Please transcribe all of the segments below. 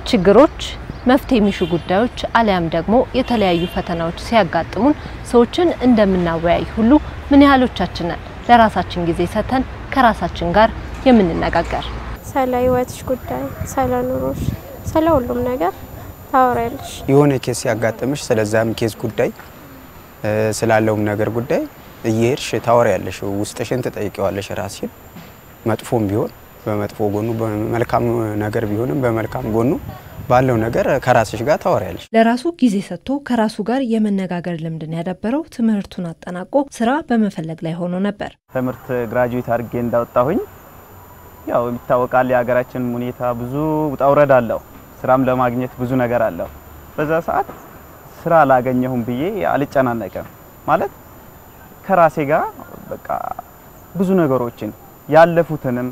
ችግሮች፣ መፍትሄ የሚሹ ጉዳዮች አሊያም ደግሞ የተለያዩ ፈተናዎች ሲያጋጥሙን ሰዎችን እንደምናወያይ ሁሉ ምን ያህሎቻችን ነን ለራሳችን ጊዜ ሰጥተን ከራሳችን ጋር የምንነጋገር? ስለ ህይወትሽ ጉዳይ፣ ስለ ኑሮሽ፣ ስለ ሁሉም ነገር ታወሪያለሽ። የሆነ ኬስ ሲያጋጥምሽ ስለዛም ኬስ ጉዳይ ስላለውም ነገር ጉዳይ እየሄድሽ ታወሪያለሽ። ውስጥሽን ትጠይቂዋለሽ ራስሽን መጥፎም ቢሆን በመጥፎ ጎኑ በመልካም ነገር ቢሆንም በመልካም ጎኑ ባለው ነገር ከራስሽ ጋር ታወሪያለሽ። ለራሱ ጊዜ ሰጥቶ ከራሱ ጋር የመነጋገር ልምድን ያዳበረው ትምህርቱን አጠናቆ ስራ በመፈለግ ላይ ሆኖ ነበር። ትምህርት ግራጁዌት አድርጌ እንዳወጣሁኝ ያው ይታወቃል የሀገራችን ሁኔታ ብዙ ውጣ ውረድ አለው። ስራም ለማግኘት ብዙ ነገር አለው። በዛ ሰዓት ስራ አላገኘሁም ብዬ አልጨናነቅም። ማለት ከራሴ ጋር በቃ ብዙ ነገሮችን ያለፉትንም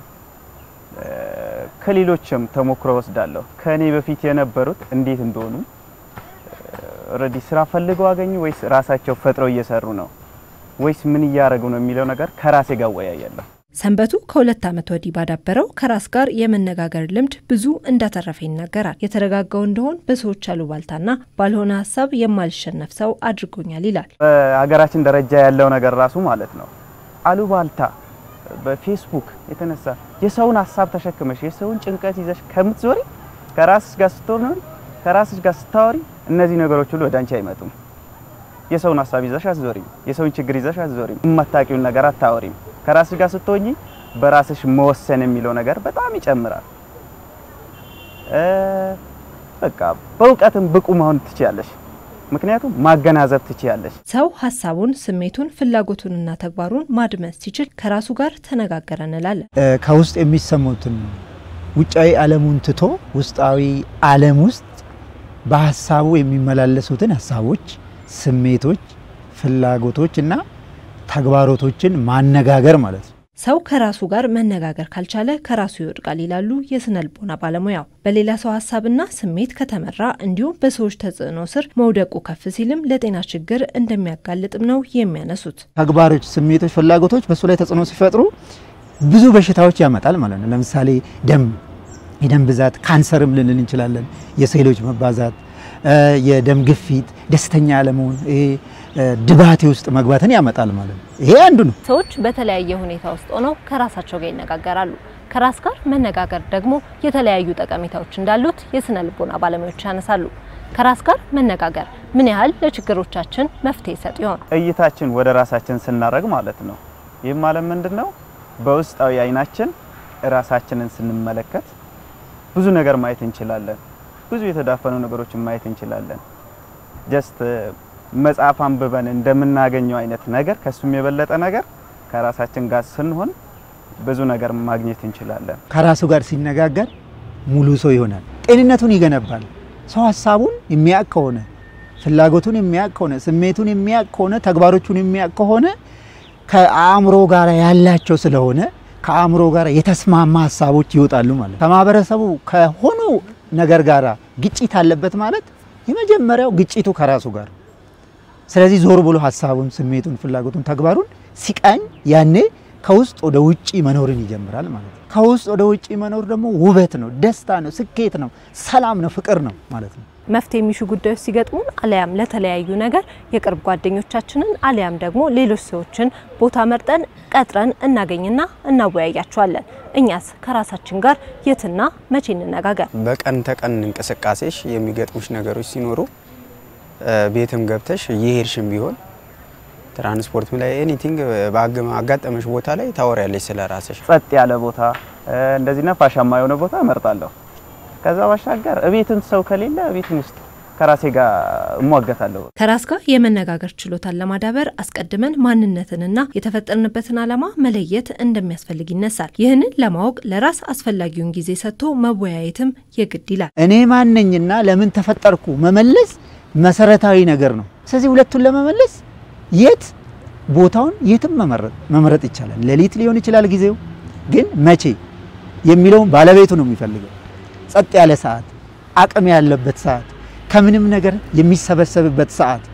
ከሌሎችም ተሞክሮ ወስዳለሁ። ከኔ በፊት የነበሩት እንዴት እንደሆኑ ኦልሬዲ ስራ ፈልገው አገኙ ወይስ ራሳቸው ፈጥረው እየሰሩ ነው ወይስ ምን እያደረጉ ነው የሚለው ነገር ከራሴ ጋር እወያያለሁ። ሰንበቱ ከሁለት ዓመት ወዲህ ባዳበረው ከራስ ጋር የመነጋገር ልምድ ብዙ እንዳተረፈ ይናገራል። የተረጋጋው እንደሆን በሰዎች አሉባልታና ባልሆነ ሀሳብ የማልሸነፍ ሰው አድርጎኛል ይላል። በሀገራችን ደረጃ ያለው ነገር ራሱ ማለት ነው አሉባልታ በፌስቡክ የተነሳ የሰውን ሀሳብ ተሸክመሽ የሰውን ጭንቀት ይዘሽ ከምትዞሪ ከራስሽ ጋር ስትኖሪ ከራስሽ ጋር ስታወሪ እነዚህ ነገሮች ሁሉ ወደ አንቺ አይመጡም። የሰውን ሀሳብ ይዘሽ አትዞሪም። የሰውን ችግር ይዘሽ አትዞሪም። የማታውቂውን ነገር አታወሪም። ከራስሽ ጋር ስትሆኚ በራስሽ መወሰን የሚለው ነገር በጣም ይጨምራል። በቃ በእውቀትም ብቁ መሆን ትችያለሽ። ምክንያቱም ማገናዘብ ትችያለሽ። ሰው ሀሳቡን፣ ስሜቱን፣ ፍላጎቱንና ተግባሩን ማድመጥ ሲችል ከራሱ ጋር ተነጋገረ እንላለን። ከውስጥ የሚሰሙትን ውጫዊ ዓለሙን ትቶ ውስጣዊ ዓለም ውስጥ በሀሳቡ የሚመላለሱትን ሀሳቦች፣ ስሜቶች፣ ፍላጎቶች እና ተግባሮቶችን ማነጋገር ማለት ነው። ሰው ከራሱ ጋር መነጋገር ካልቻለ ከራሱ ይወድቃል ይላሉ የስነ ልቦና ባለሙያው። በሌላ ሰው ሀሳብና ስሜት ከተመራ እንዲሁም በሰዎች ተጽዕኖ ስር መውደቁ ከፍ ሲልም ለጤና ችግር እንደሚያጋልጥም ነው የሚያነሱት። ተግባሮች፣ ስሜቶች፣ ፍላጎቶች በእሱ ላይ ተጽዕኖ ሲፈጥሩ ብዙ በሽታዎች ያመጣል ማለት ነው። ለምሳሌ ደም የደም ብዛት ካንሰርም ልንል እንችላለን። የሴሎች መባዛት፣ የደም ግፊት፣ ደስተኛ አለመሆን፣ ይሄ ድባቴ ውስጥ መግባትን ያመጣል ማለት ነው። ይሄ አንዱ ነው። ሰዎች በተለያየ ሁኔታ ውስጥ ሆነው ከራሳቸው ጋር ይነጋገራሉ። ከራስ ጋር መነጋገር ደግሞ የተለያዩ ጠቀሜታዎች እንዳሉት የስነ ልቦና ባለሙያዎች ያነሳሉ። ከራስ ጋር መነጋገር ምን ያህል ለችግሮቻችን መፍትሄ ይሰጥ ይሆን? እይታችን ወደ ራሳችን ስናደርግ ማለት ነው። ይህም ማለት ምንድን ነው? በውስጣዊ አይናችን ራሳችንን ስንመለከት ብዙ ነገር ማየት እንችላለን። ብዙ የተዳፈኑ ነገሮችን ማየት እንችላለን። ጀስት መጽሐፍ አንብበን እንደምናገኘው አይነት ነገር ከሱም የበለጠ ነገር ከራሳችን ጋር ስንሆን ብዙ ነገር ማግኘት እንችላለን። ከራሱ ጋር ሲነጋገር ሙሉ ሰው ይሆናል። ጤንነቱን ይገነባል። ሰው ሀሳቡን የሚያውቅ ከሆነ ፍላጎቱን የሚያውቅ ከሆነ ስሜቱን የሚያውቅ ከሆነ ተግባሮቹን የሚያውቅ ከሆነ ከአእምሮ ጋር ያላቸው ስለሆነ ከአእምሮ ጋር የተስማማ ሀሳቦች ይወጣሉ ማለት ከማህበረሰቡ ከሆኑ ነገር ጋር ግጭት አለበት ማለት የመጀመሪያው ግጭቱ ከራሱ ጋር ስለዚህ ዞር ብሎ ሀሳቡን፣ ስሜቱን፣ ፍላጎቱን፣ ተግባሩን ሲቃኝ ያኔ ከውስጥ ወደ ውጪ መኖርን ይጀምራል ማለት ነው። ከውስጥ ወደ ውጪ መኖር ደግሞ ውበት ነው፣ ደስታ ነው፣ ስኬት ነው፣ ሰላም ነው፣ ፍቅር ነው ማለት ነው። መፍትሄ የሚሹ ጉዳዮች ሲገጥሙን አሊያም ለተለያዩ ነገር የቅርብ ጓደኞቻችንን አሊያም ደግሞ ሌሎች ሰዎችን ቦታ መርጠን ቀጥረን እናገኝና እናወያያቸዋለን። እኛስ ከራሳችን ጋር የትና መቼ እንነጋገር? በቀን ተቀን እንቅስቃሴሽ የሚገጥሙሽ ነገሮች ሲኖሩ ቤትም ገብተሽ እየሄድሽም ቢሆን ትራንስፖርት ላይ ኤኒቲንግ አጋጠመሽ ቦታ ላይ ታወሪያለሽ ስለ ራስሽ። ጸጥ ያለ ቦታ እንደዚህ ነፋሻማ የሆነ ቦታ እመርጣለሁ። ከዛ ባሻገር እቤትም ሰው ከሌለ እቤትም ውስጥ ከራሴ ጋር እሟገታለሁ። ከራስ ጋር የመነጋገር ችሎታን ለማዳበር አስቀድመን ማንነትንና የተፈጠርንበትን ዓላማ መለየት እንደሚያስፈልግ ይነሳል። ይህንን ለማወቅ ለራስ አስፈላጊውን ጊዜ ሰጥቶ መወያየትም የግድ ይላል። እኔ ማነኝና ለምን ተፈጠርኩ መመለስ መሰረታዊ ነገር ነው። ስለዚህ ሁለቱን ለመመለስ የት ቦታውን የትም መምረጥ ይቻላል። ሌሊት ሊሆን ይችላል ጊዜው፣ ግን መቼ የሚለውን ባለቤቱ ነው የሚፈልገው። ጸጥ ያለ ሰዓት፣ አቅም ያለበት ሰዓት፣ ከምንም ነገር የሚሰበሰብበት ሰዓት